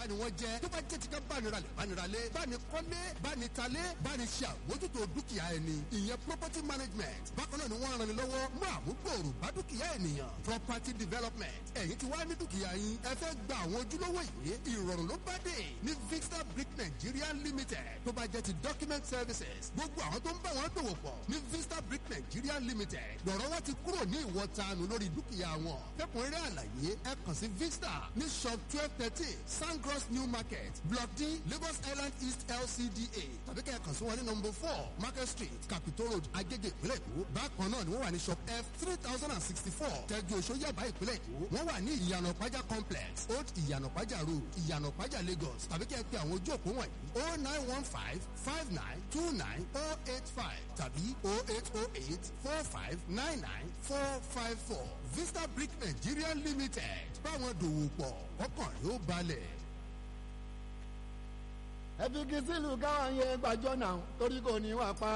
ńlá ni wọ́n jẹ́ tó bá jẹ́ ti ká bániralẹ̀ bániralẹ̀ bánikọ́lé bánitalé bániṣe àmójútó dúkìá ẹni ìyẹn property management bákan náà ni wọ́n ran ni lọ́wọ́ mú àmúgbòòrò bá dúkìá ènìyàn property development ẹ̀yin ti wá ní dúkìá yín ẹ fẹ́ gba àwọn ojúlówó yìí ìrọ̀rùn ló bá dé ní vista brick nigeria limited tó bá jẹ́ ti document services gbogbo àwọn tó ń bá wọn dòwò pọ̀ ní vista brick nigeria limited lọ́rọ̀ wọn ti kúrò ní ìwọ̀tanu lórí dúkìá wọn fẹ́kùnrẹ́rẹ́ àlàyé ẹ kàn sí vista ní shop twelve thirteen sangros new market block d lagos island east lcda tàbí kẹ́ ẹ kàn sí wọn ní number four market street capitol road agege ìpínlẹ̀ èkó bákan náà ni wọ́n wà ní shop f three thousand and sixty four tẹ́jú oṣó yàbá ìpínlẹ̀ èkó wọ́n wà ní ìyànà pàjá complex old ìyànà pàjá road ìyànà pàjá lagos tàbí kẹ́ ẹ pé àwọn ojú òpó wọ̀nyí oh nine one five five nine two nine oh eight five tàbí oh eight oh eight four five nine nine four five four vista brick nigeria limited báwọn dòwò pọ̀ ọkàn yóò balẹ̀. ẹ fi kí sílùú káwọn yẹn gbàjọ náà torí kò ní wà pa.